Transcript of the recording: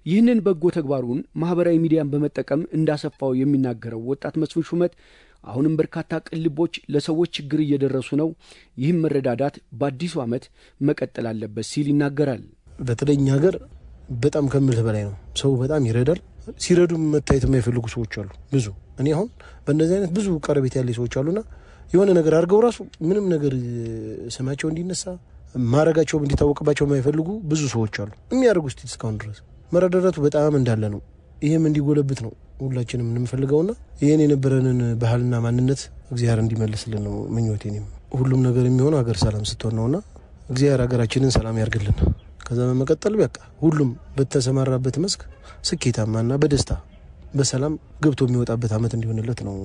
ይህንን በጎ ተግባሩን ማህበራዊ ሚዲያን በመጠቀም እንዳሰፋው የሚናገረው ወጣት መስፍን ሹመት አሁንም በርካታ ቅልቦች ለሰዎች ችግር እየደረሱ ነው፣ ይህም መረዳዳት በአዲሱ ዓመት መቀጠል አለበት ሲል ይናገራል። በተለይ እኛ ሀገር በጣም ከምልህ በላይ ነው። ሰው በጣም ይረዳል። ሲረዱ መታየት የማይፈልጉ ሰዎች አሉ ብዙ። እኔ አሁን በእነዚህ አይነት ብዙ ቀረቤት ያለ ሰዎች አሉና የሆነ ነገር አድርገው ራሱ ምንም ነገር ስማቸው እንዲነሳ ማድረጋቸውም እንዲታወቅባቸው የማይፈልጉ ብዙ ሰዎች አሉ። የሚያደርጉ ስቲል እስካሁን ድረስ መረዳዳቱ በጣም እንዳለ ነው። ይህም እንዲጎለብት ነው ሁላችንም የምንፈልገውና ይህን የነበረንን ባህልና ማንነት እግዚአብሔር እንዲመልስልን ነው ምኞቴ። እኔም ሁሉም ነገር የሚሆነው ሀገር ሰላም ስትሆን ነውና እግዚአብሔር ሀገራችንን ሰላም ያርግልን። ከዛ በመቀጠል በቃ ሁሉም በተሰማራበት መስክ ስኬታማና በደስታ በሰላም ገብቶ የሚወጣበት ዓመት እንዲሆንለት ነው